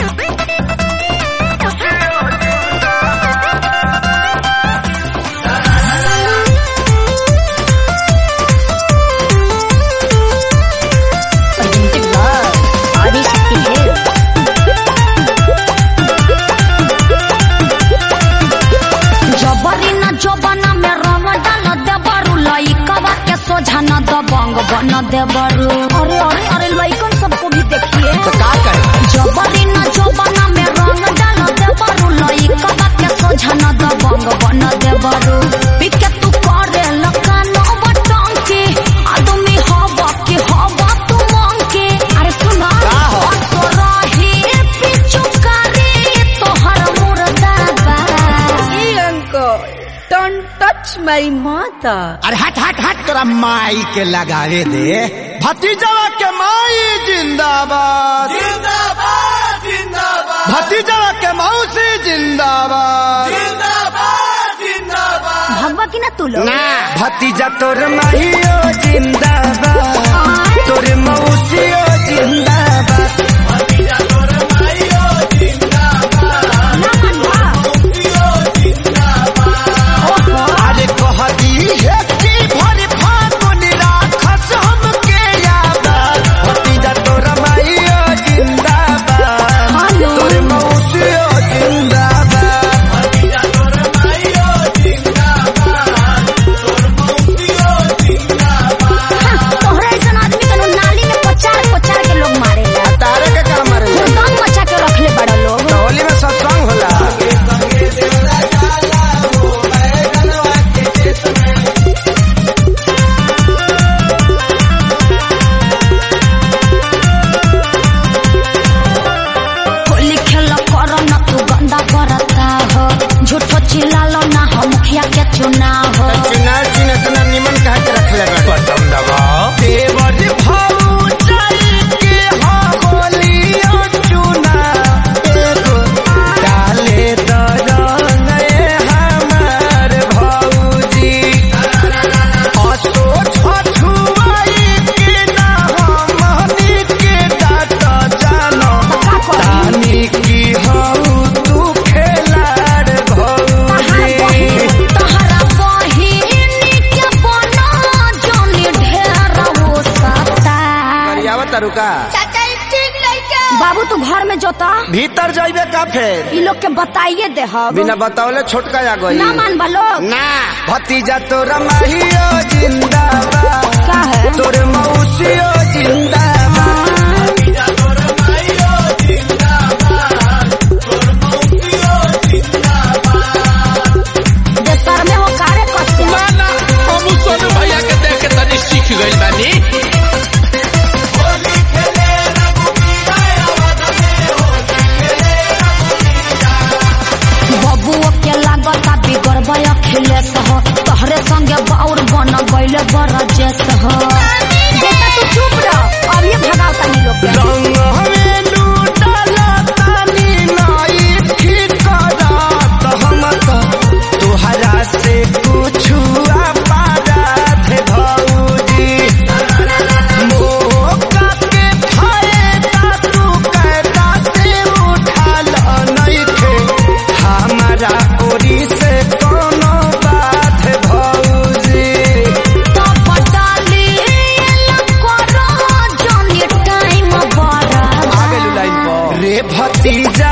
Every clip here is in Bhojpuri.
Presented by Adishakti Hills. जबरी न जबना में रंग डाल देबरू लइकवा के सोझा न दबंग बन देबरू अरे अरे अरे लइकन सबको भी देखिए तो का करे जबरी न जबना में रंग डाल देबरू लइकवा के सोझा न दबंग बन देबरू पिके तू करे लकानो बटंकी आदमी हवा के हवा तू मंकी अरे सुना का हो? असरही पिचुकारी तोहर मुर्दाबा uncle, don't touch my mother. अरे हट हट हट तोरा माई के लगावे दे भतीजवा के माई जिंदाबाद जिंदाबाद जिंदाबाद भतीजवा के मौसी जिंदाबाद जिंदाबाद जिंदाबाद भगवा की ना तू लोग ना भतीजा तोर माहियो जिंदाबाद तोर मौसियो जिंदाबाद भतीजा तोर माहियो जिंदाबाद ना मनवा अरे कहती है कि भर फागुन राखस हमके याद भतीजा तोर माहियो जिंदाबाद हेलो। तोर मौसियो जिंदाबाद भतीजा तोर माहियो जिंदाबाद तोर मौसियो जिंदाबाद तोहरा ऐसा आदमी के नाली में पचार पचार के लोग मारे तारे के काम रे दम मचा के रखले बड़ा लोग होली में सत्संग होला होली खेल कर न तू गंदा करता हो झूठो चिल्लालो ना हो मुखिया के चुनाव हो चुनाव चिन्ह इतना निमन कहा के रखले बटन दबाओ देवर भाऊ चल के हो होलियो चुना एगो डाले दरंग हमार भौजी असो छछुआई के ना हमनी के डाट जानो तानी की हऊ तू खेलाड़ भौजी तोहरा बहिनी के बना जोनी ढेर हो सकता करियावा तरुका बाबू तू घर में जोता भीतर जाइबे का फेर ई लोग के बताइए दे हम बिना बतावले छोटका आ गई ना मान लोग ना भतीजा तोरा माहियो जिंदाबाद का है तोर मौसियो जिंदाबाद भतीजा तोरा माहियो जिंदाबाद तोर मौसियो जिंदाबाद देशर में हो कार्य करते ना ना हम सोनू भैया के देख के तनी सीख गइल बानी बबुओ के लागता बिगड़ बया खिलेस हो तोहरे संगे बाउर बन गइले बरजेस हो बेटा तू चुप रह अब ये भगावता नी लोग के रंग हमें लूटला तानी नाई ठीक करत हम तो तुहरा से कुछ पारत भौजी मौका के फायदा तू कैदा से उठाल नइखे हमारा ओरी से कोनो बात भौजी तो बटाली करो जोनी टाइम बड़ा रे भतीजा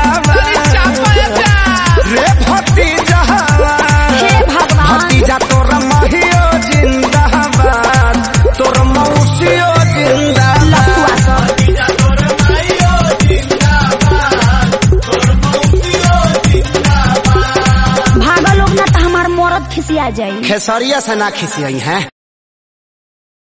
रे भतीजा हे भगवान भतीजा तोर महियो जिंदाबाद तोर मौसियो जिंदाबाद लफुआ सब भतीजा तोर महियो जिंदाबाद तोर मौसियो जिंदाबाद भागा लोग ना तो हमार मरद खिसिया जाई खेसरिया से ना खिसियई हैं